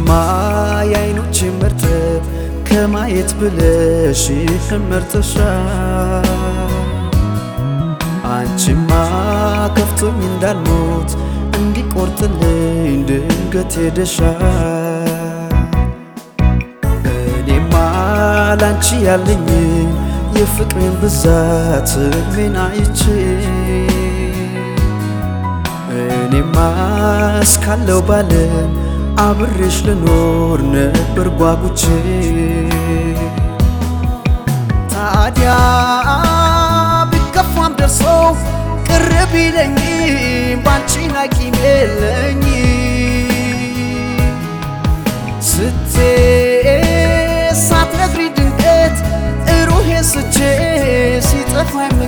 አንቺማ የአይኖች መርጠብ ከማየት ብለሽ መርጠሻል አንቺማ ከፍቶኝ እንዳልሞት እንዲቆርጥልኝ ድንገት ሄደሻል እኔማ ላንቺ ያለኝን የፍቅሬን ብዛት ምን አይቼ እኔማ እስካለው ባለም አብሬሽ ልኖር ነበር ጓጉቼ ታዲያ ቢከፋም ደርሶ ቅር ቢለኝ ባንቺ ሐኪም የለኝ ስቴ ሳትነግሪ ድንገት ሩሄ ስቼ ሲጠፋኝ